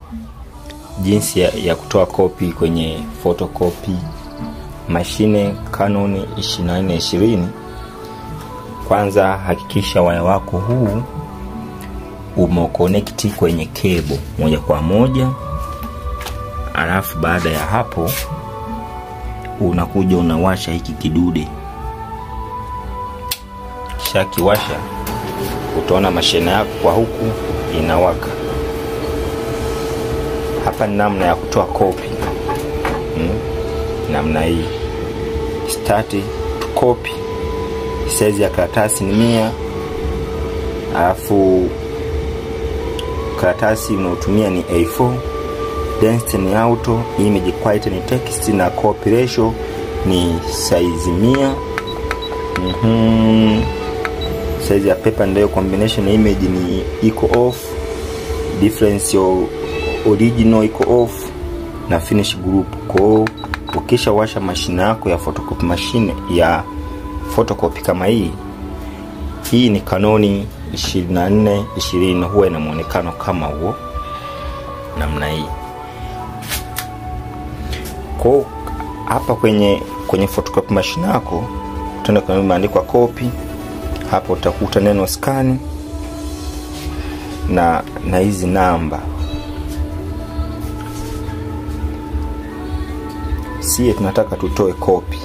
jinsi ya, ya kutoa kopi kwenye photocopy mashine Canon 2420 kwanza hakikisha waya wako huu umekonekti kwenye kebo moja kwa moja alafu baada ya hapo unakuja unawasha hiki kidude kisha kiwasha utaona mashine yako kwa huku inawaka hapa ni namna ya kutoa kopi hmm? namna hii start to copy size ya karatasi ni mia alafu karatasi unaotumia ni A4 density ni auto image quality ni text na copy ratio ni size mia mm-hmm. size ya paper ndio combination image ni iko off difference ya original iko off na finish group kwao ukisha washa mashine yako ya photocopy mashine ya photocopy kama hii hii ni kanoni 24 20 huwa ina mwonekano kama huo namna hii kwao hapa kwenye kwenye photocopy mashine yako utaenda kwenye imeandikwa copy hapo utakuta neno scan na na hizi namba sie tunataka tutoe kopi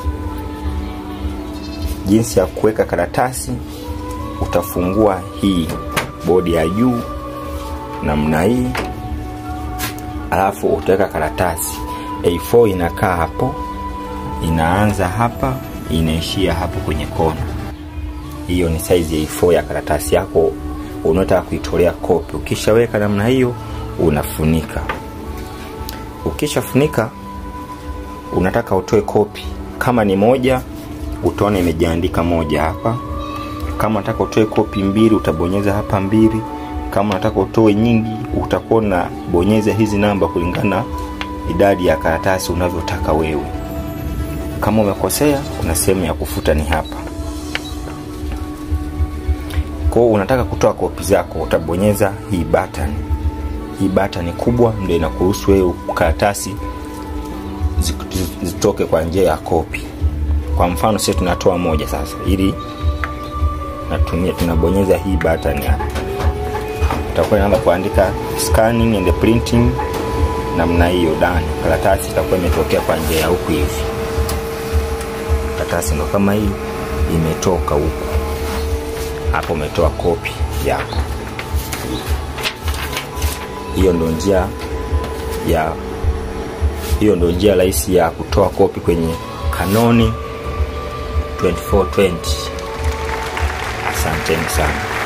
jinsi ya kuweka karatasi utafungua hii bodi ya juu namna hii alafu utaweka karatasi A4 inakaa hapo inaanza hapa inaishia hapo kwenye kona hiyo ni size ya A4 ya karatasi yako unaotaka kuitolea kopi ukishaweka namna hiyo unafunika ukishafunika unataka utoe kopi kama ni moja utaona imejiandika moja hapa kama unataka utoe kopi mbili utabonyeza hapa mbili kama unataka utoe nyingi utakuwa unabonyeza hizi namba kulingana idadi ya karatasi unavyotaka wewe kama umekosea kuna sehemu ya kufuta ni hapa kwao unataka kutoa kopi zako utabonyeza hii button hii button kubwa ndio inakuruhusu wewe karatasi zitoke kwa njia ya kopi kwa mfano sisi tunatoa moja sasa ili natumia tunabonyeza hii button hapa utakuwa inaanza kuandika scanning and printing namna hiyo dani karatasi itakuwa imetokea kwa njia ya huku hivi karatasi ndo kama hii imetoka huku hapo umetoa kopi yako hiyo ndo njia ya hiyo ndo njia rahisi ya kutoa kopi kwenye kanoni 2420 asanteni sana